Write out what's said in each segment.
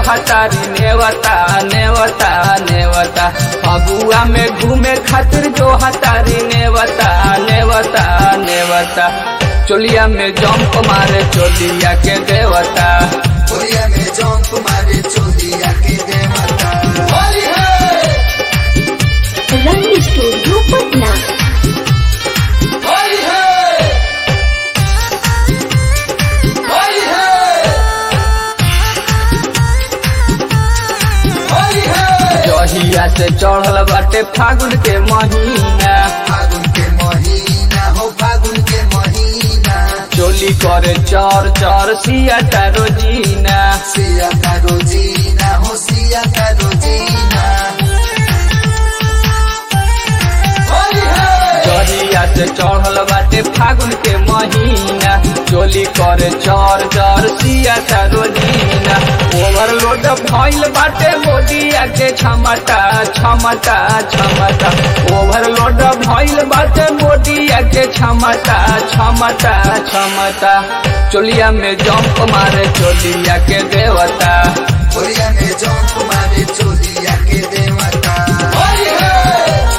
हतारी नेवता नेवता नेवता फगुआ में घूमे खातिर जो हतारी नेवता नेवता नेवता चोलिया में जंप मारे चोलिया के देवता होलिया में जंप मारे चोलिया के देवता होली है रंग स्टूडियो पटना होली है होली है होली है जहिया से चढ़ल बाटे फागुन के महीना फागुन के महीना हो फागुन के महीना चोली करे चर चर सिया तारो जीना सिया का रोजीना हो सिया का रोजीना होली है जहिया से चढ़ल बाटे फागुन के महीना चोली करे चर चर सिया तारो जीना ओवरलोड भइल बाटे बोडिया के क्षमता क्षमता क्षमता ओवरलोड भइल बाटे बोडिया के क्षमता क्षमता क्षमता चोलिया में जंप मारे चोलिया के देवता होलिया में जंप मारे चोलिया के देवता होली है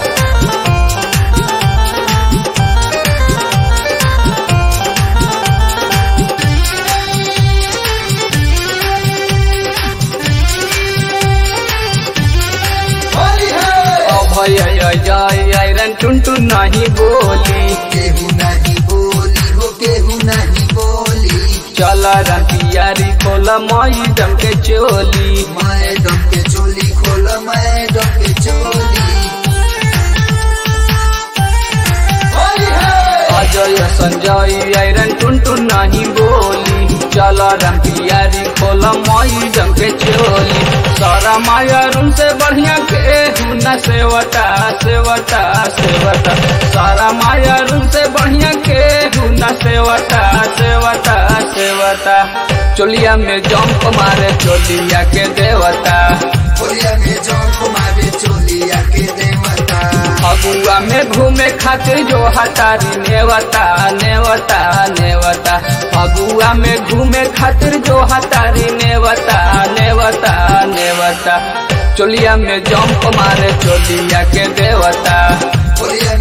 होली है अभय जय आयरन टुनटुन नहीं बोली केहू नहीं बोली हो केहू नहीं बोली चल रतियारी खोल मई जम के चोली मैडम के चोली खोल मैडम के चोली होली है अजय संजय आयरन टुनटुन नहीं बोली चल रतियारी खोल मई जम के चोली सारा माया रूम से बढ़िया के न सेवता सेवता सेवता सारा माया रूम से बढ़िया के न सेवता सेवता सेवता चोलिया में जंप मारे चोलिया के देवता होलिया में जंप मारे चोलिया के देवता फगुआ में घूमे खातिर जो हतारी नेवता नेवता नेवता फगुआ में घूमे खातिर जो हतारी नेवता नेवता नेवता चोलिया में जंप मारे चोलिया के देवता होलिया